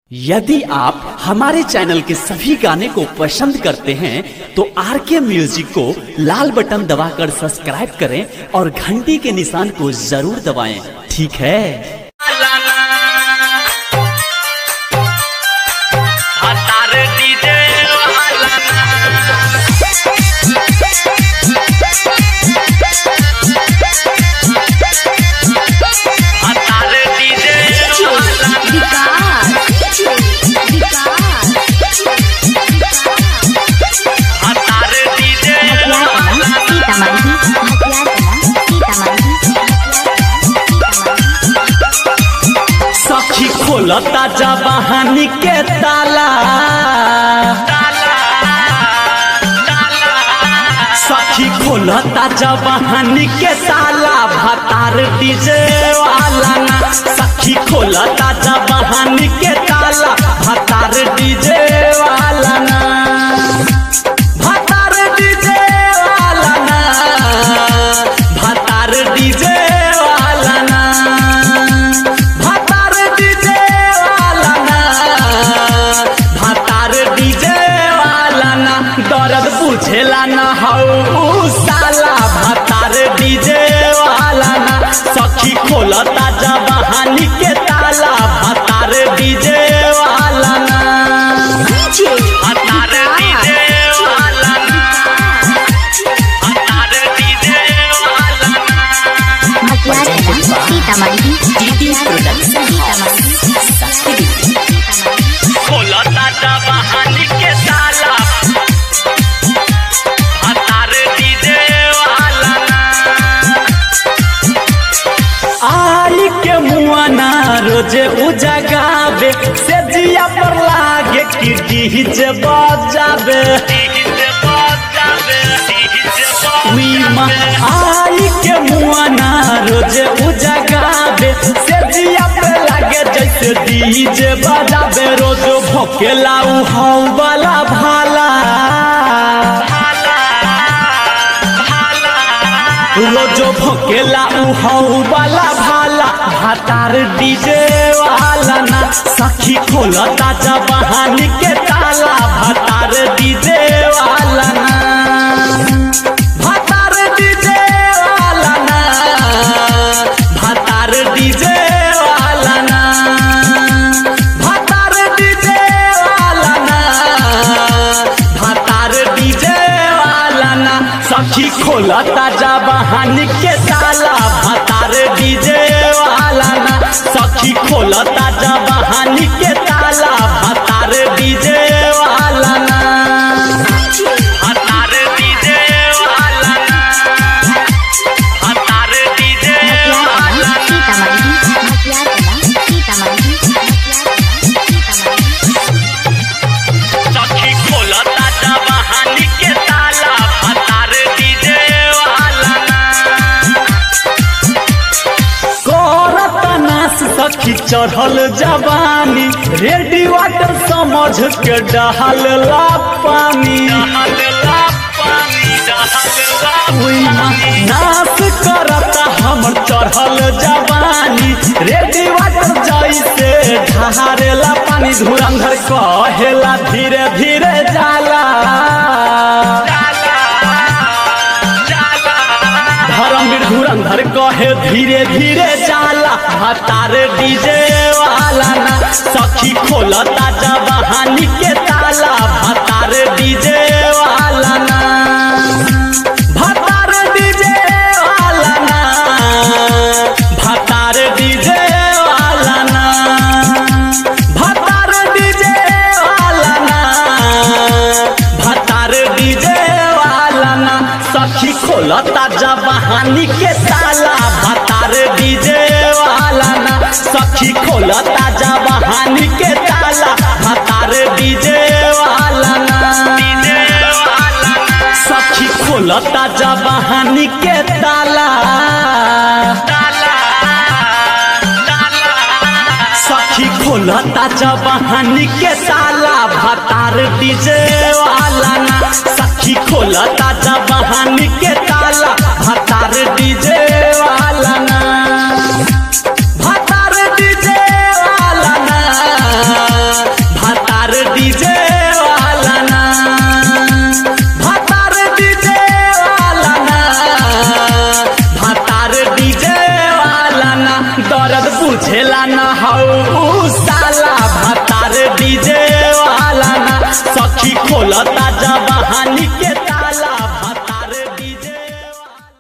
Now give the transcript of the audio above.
यदि आप हमारे चैनल के सभी गाने को पसंद करते हैं तो आर के म्यूजिक को लाल बटन दबाकर सब्सक्राइब करें और घंटी के निशान को जरूर दबाएं ठीक है हतार डीजे हतार डीजे हतार डीजे सखी खोलता जबानी के ताला सखी खोलता जबानी के ताला भतार डीजे वाला ना सखी खोलता जबानी के ताला भतार डीजे वाला ना भतार डीजे वाला ना भतार डीजे वाला ना भतार डीजे वाला ना भतार डीजे वाला ना दर्द बुझेला ना हौ साला भतार डीजे वाला ना सखी खोलता जबानी के ताला भतार डीजे वाला ना हतार डीजे वाला हतार डीजे वाला खोलता जबानी के ताला हतार डीजे वाला आई के मुआना रोजे उजगावे से जिया पर लागे कि डीजे बजावे डीजे बजावे डीजे मीमा आई के मुआना रोजे उजगावे से जिया पर लागे जैसे डीजे बजावे रोज भोकेला उ हौ वाला भाला रोजो भोकेला उ हौ वाला भाला भातार डीजे वाला ना सखी खोलता जबानी के ताला भातार डीजे वाला ना भातार डीजे वाला ना भातार डीजे वाला ना भातार डीजे वाला ना भातार डीजे वाला ना सखी खोलता जबानी के ताला भातार डीजे वाला ना सखी खोलता जबानी के ताला भातार डीजे वाला ना हतार डीजे वाला हतार डीजे वाला सखी खोलता जबानी के ताला हतार डीजे वाला करत नास सखी चढ़ल जवानी रेडी वाटर समझ के डहल ला पानी हल्ला पानी हल्ला उइमा नास करत हमर चढ़ल जवानी रेडी वाटर जैसे ढहारेला पानी धुरंधर कहेला धीरे धीरे जाला धर्मवीर धुरंधर कहे धीरे धीरे जाला भतार डीजे वाला ना सखी खोलता जबानी के ताला भतार डीजे वाला ना भतार डीजे वाला ना भतार डीजे वाला ना भतार डीजे वाला ना भतार डीजे वाला ना सखी खोलता जबानी के ताला भतार डीजे वाला ना सखी खोलता जबानी के ताला भतार डीजे वाला ना सखी खोलता जबानी के ताला सखी खोलता जबानी के ताला भतार डीजे वाला ना सखी खोलता जबानी के ताला भतार डीजे वाला ना भतार डीजे वाला ना दर्द बुझेला न हौ साला भतार डीजे